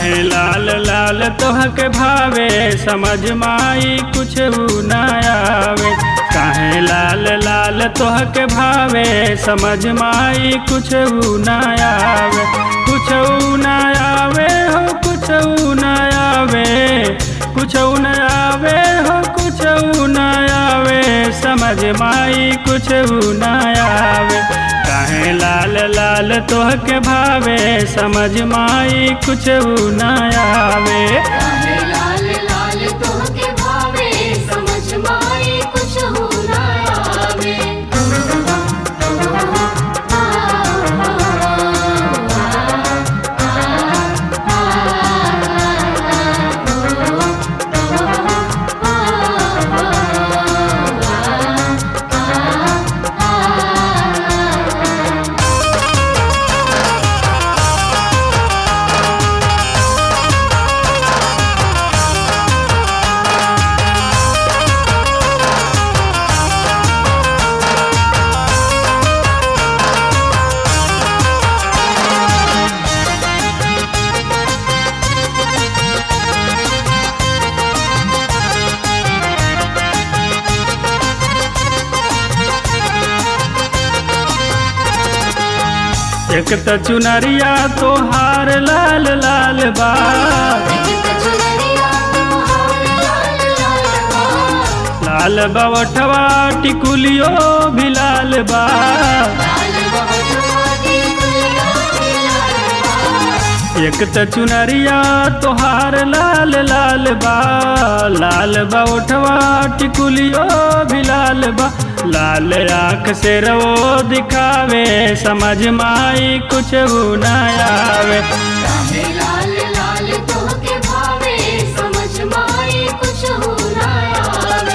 काहे लाल लाल तोहके भावे समझ माई कुछ न आवे काहे लाल लाल तोहके भावे समझ माई कुछ न आवे कुछ न आवे हो कुछ न आवे कुछ न आवे हो कुछ न आवे समझ माई कुछ न आवे काहे लाल लाल तोहके भावे समझ माई कुछ न आवे काहे लाल लाल तोहके भावे समझ माई कुछ हो ना आवे एक त चुनरिया तोहार लाल लाल बा चुनरिया तोहार लाल लाल बा लाल बवठवा टिकुलियो भी लाल बा लाल बहटवादी गुलिया भी लाल बा एक त चुनरिया तोहार लाल लाल बा लाल बवठवा टिकुलियो भी लाल बा लाल आँख से रवो दिखावे समझ माई कुछ न आवे काहे लाल लाल तोहके भावे समझ माई कुछ हो ना आवे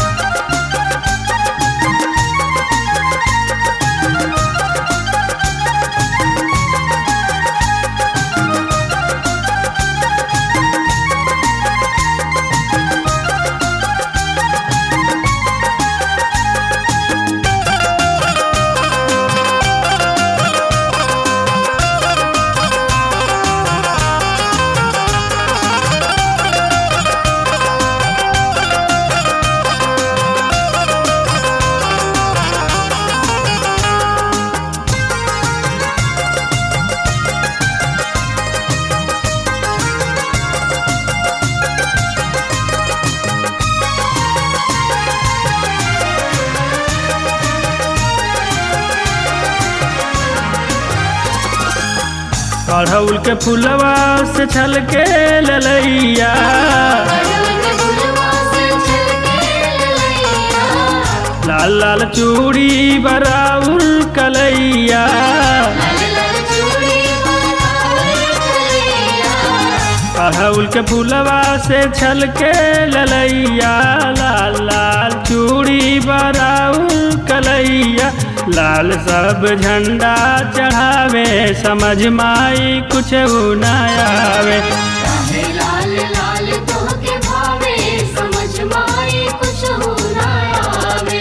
कढ़ौल के फुलवा से छल के ललैया के फुलवा से छलके ललैया लाल लाल चूड़ी बराउल कलैया लाल लाल चूड़ी बनावे कलैया कढ़ौल के फुलवा से छल के ललैया लाल लाल चूड़ी बराउल कलैया लाल सब झंडा चढ़ावे समझ माई कुछ न आवे काहे लाल लाल तोहके भावे समझ माई कुछ हो ना आवे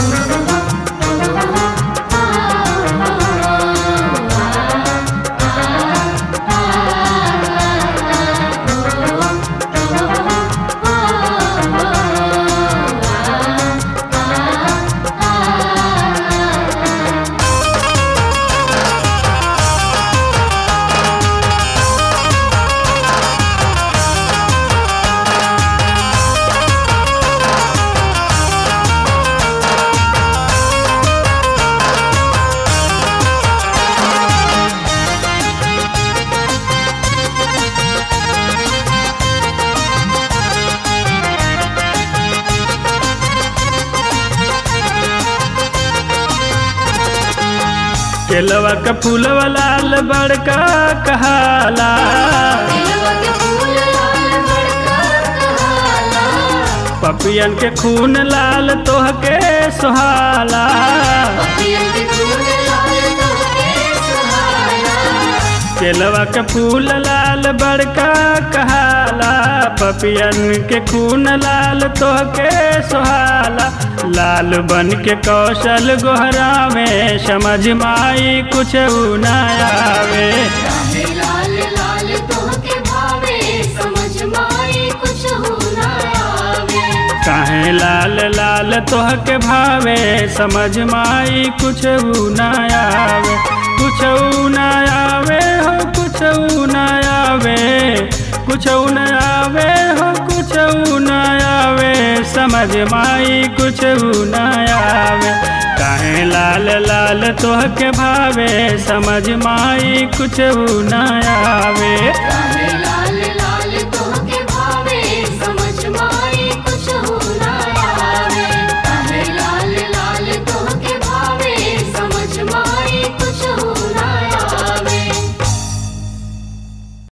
केलवा का फूलवा लाल बड़का कहाला दिलवा के फूल लाल बड़का कहाला पपियन के खून लाल तोहके सुहाला पपियन के फूल लाल तोहके सुहाना केलवा के फूल लाल बड़का कहाला पपियन के खून लाल तोहके सुहाला लाल बन के कौशल गोहरा में समझ माई कुछ न आवे काहे लाल लाल तोहके भावे तोहके भावे समझ माई कुछ न आवे कुछ न आवे हो कुछ न आवे कुछ न आवे हो कुछ न आवे समझ माई कुछ न आवे काहे लाल लाल तोहके भावे समझ माई कुछ न आवे काहे